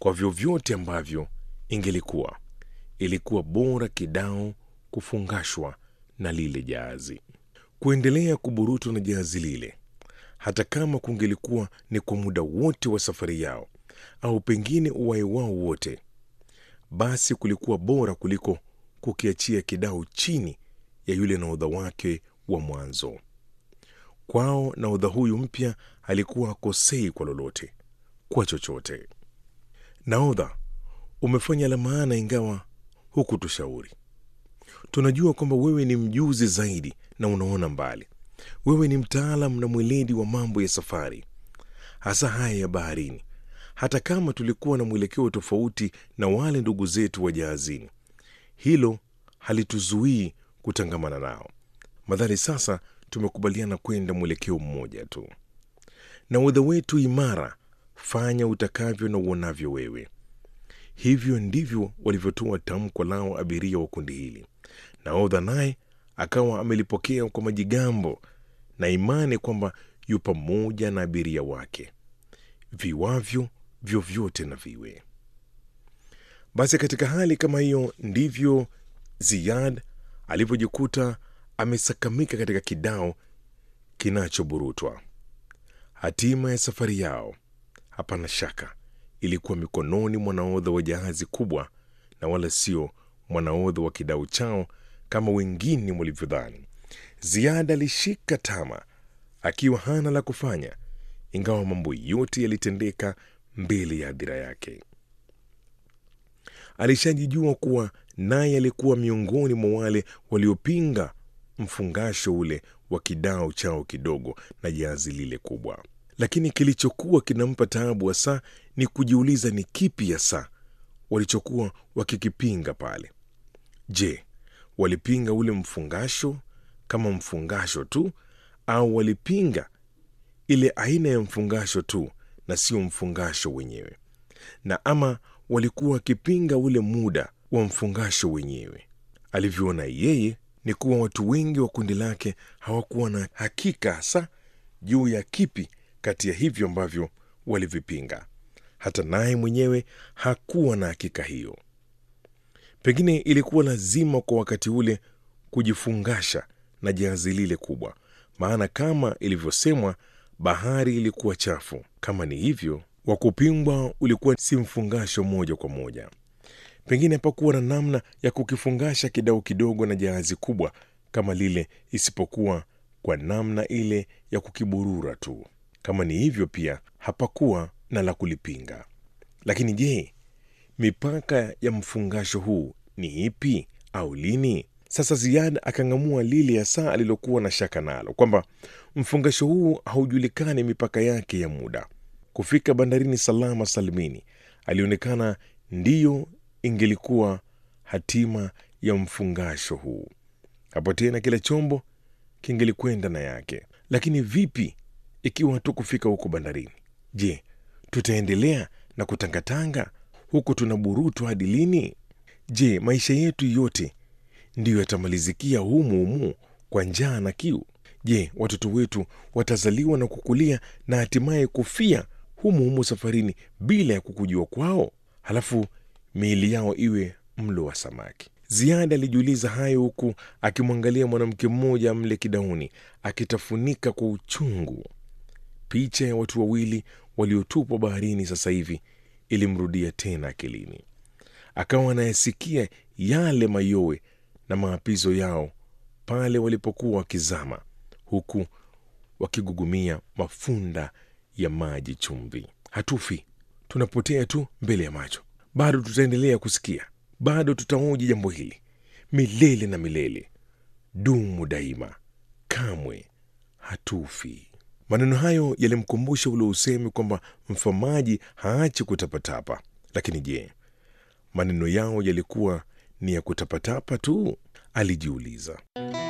Kwa vyovyote ambavyo ingelikuwa, ilikuwa bora kidao kufungashwa na lile jahazi, kuendelea kuburutwa na jahazi lile, hata kama kungelikuwa ni kwa muda wote wa safari yao au pengine uwai wao wote, basi kulikuwa bora kuliko kukiachia kidao chini ya yule nahodha wake wa mwanzo. Kwao nahodha huyu mpya alikuwa hakosei kwa lolote, kwa chochote. Nahodha, umefanya la maana, ingawa hukutushauri. Tunajua kwamba wewe ni mjuzi zaidi na unaona mbali. Wewe ni mtaalam na mweledi wa mambo ya safari, hasa haya ya baharini. Hata kama tulikuwa na mwelekeo tofauti na wale ndugu zetu wa jahazini, hilo halituzuii kutangamana nao, madhali sasa tumekubaliana kwenda mwelekeo mmoja tu. Nahodha wetu imara, fanya utakavyo na uonavyo wewe. Hivyo ndivyo walivyotoa tamko lao abiria wa kundi hili. Nahodha naye akawa amelipokea kwa majigambo na imani kwamba yu pamoja na abiria wake, viwavyo vyovyote na viwe. Basi katika hali kama hiyo ndivyo Ziyad alivyojikuta amesakamika katika kidao kinachoburutwa. Hatima ya safari yao, hapana shaka, ilikuwa mikononi mwa nahodha wa jahazi kubwa na wala sio mwanahodha wa kidao chao kama wengine walivyodhani. Ziada alishika tama akiwa hana la kufanya, ingawa mambo yote yalitendeka mbele ya hadhira yake. Alishajijua kuwa naye alikuwa miongoni mwa wale waliopinga mfungasho ule wa kidao chao kidogo na jahazi lile kubwa. Lakini kilichokuwa kinampa taabu hasa ni kujiuliza ni kipi hasa walichokuwa wakikipinga pale. Je, walipinga ule mfungasho kama mfungasho tu, au walipinga ile aina ya mfungasho tu na sio mfungasho wenyewe? Na ama walikuwa wakipinga ule muda wa mfungasho wenyewe? Alivyoona yeye ni kuwa watu wengi wa kundi lake hawakuwa na hakika hasa juu ya kipi kati ya hivyo ambavyo walivipinga. Hata naye mwenyewe hakuwa na hakika hiyo. Pengine ilikuwa lazima kwa wakati ule kujifungasha na jahazi lile kubwa, maana kama ilivyosemwa, bahari ilikuwa chafu. Kama ni hivyo, wa kupingwa ulikuwa si mfungasho moja kwa moja. Pengine hapakuwa na namna ya kukifungasha kidao kidogo na jahazi kubwa kama lile, isipokuwa kwa namna ile ya kukiburura tu. Kama ni hivyo, pia hapakuwa na la kulipinga. Lakini je, mipaka ya mfungasho huu ni ipi au lini? Sasa Ziada akang'amua lile hasa alilokuwa na shaka nalo, kwamba mfungasho huu haujulikani mipaka yake ya muda. Kufika bandarini salama salimini alionekana ndiyo ingelikuwa hatima ya mfungasho huu. Hapo tena kila chombo kingelikwenda na yake. Lakini vipi ikiwa hatukufika huko bandarini? Je, tutaendelea na kutangatanga huku tunaburutwa hadi lini? Je, maisha yetu yote ndiyo yatamalizikia humu humu kwa njaa na kiu? Je, watoto wetu watazaliwa na kukulia na hatimaye kufia humu humu safarini bila ya kukujua kwao, halafu miili yao iwe mlo wa samaki? Ziada alijiuliza hayo huku akimwangalia mwanamke mmoja mle kidauni akitafunika kwa uchungu. Picha ya watu wawili waliotupwa baharini sasa hivi ilimrudia tena akilini. Akawa anayasikia yale mayowe na maapizo yao pale walipokuwa wakizama, huku wakigugumia mafunda ya maji chumvi. Hatufi, tunapotea tu mbele ya macho. Bado tutaendelea kusikia, bado tutaoji jambo hili milele na milele, dumu daima, kamwe hatufi. Maneno hayo yalimkumbusha ule usemi kwamba mfamaji haachi kutapatapa. Lakini je, maneno yao yalikuwa ni ya kutapatapa tu? Alijiuliza.